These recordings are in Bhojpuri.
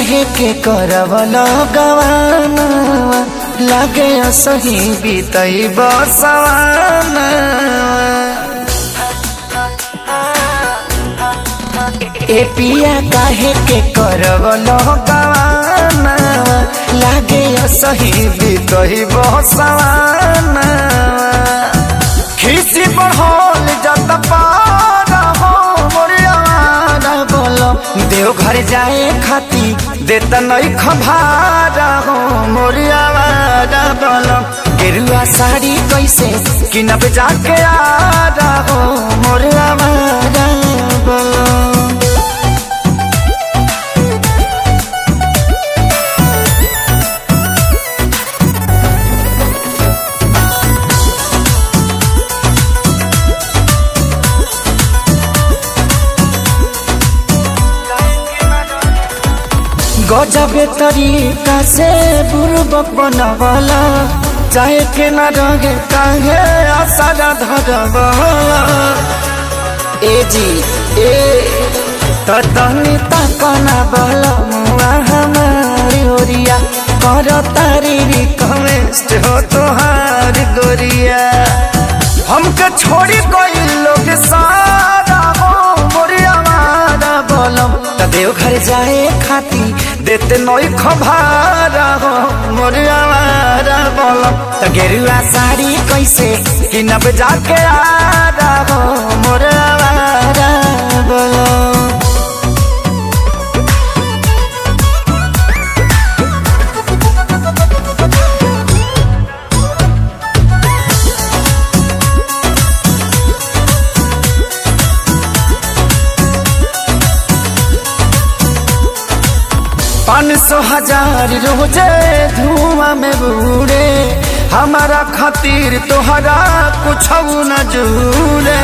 काहे के करवल गवाना लागे सही बीतई बसवाना ए पिया काहे के करवल गवाना लागे सही बीतई बसवाना खिसी बढ़ल जत पारा हो मोरियावारा बोलो देव घर जाए खाती देत नहीं खभारा हो मोरियावारा बोलो गेरुआ साड़ी कैसे किनब जाके आरा हो मोरियावारा बोलो गजबे तरीका से बुर्बक बनवला चाहे के न रहे काहे आसारा धरवला ए जी ए ततनी तकना बल मुआ हमारी ओरिया कर तारी रिक्वेस्ट हो तोहार गोरिया हमके छोड़ी कोई लोग सारा हो मोरिया मारा बोलम त देव घर जाए खाती देते नई खभारा हो मोरिया मारा बोलम त गेरुआ साड़ी कैसे किनब जाके आरा हो मोरिया मारा बोलम पाँच सौ हजार रोजे धुआं में बूढ़े हमारा खातिर तोहरा कुछ न जूरे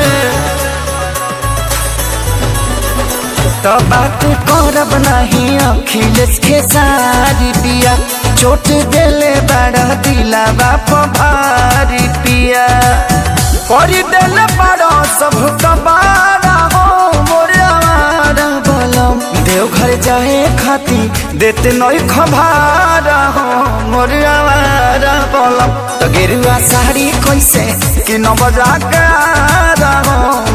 तो बात करब नहीं अखिलेश के सारी पिया चोट देले बड़ा दिला बाप भारी पिया कर देले बड़ा सब कबारा हो मोरे आवारा बलम देव घर जाए खाती देते नई खबारा हो मोरे आवारा बलम तो गेरुआ साड़ी कैसे कि न बजा के आरा हो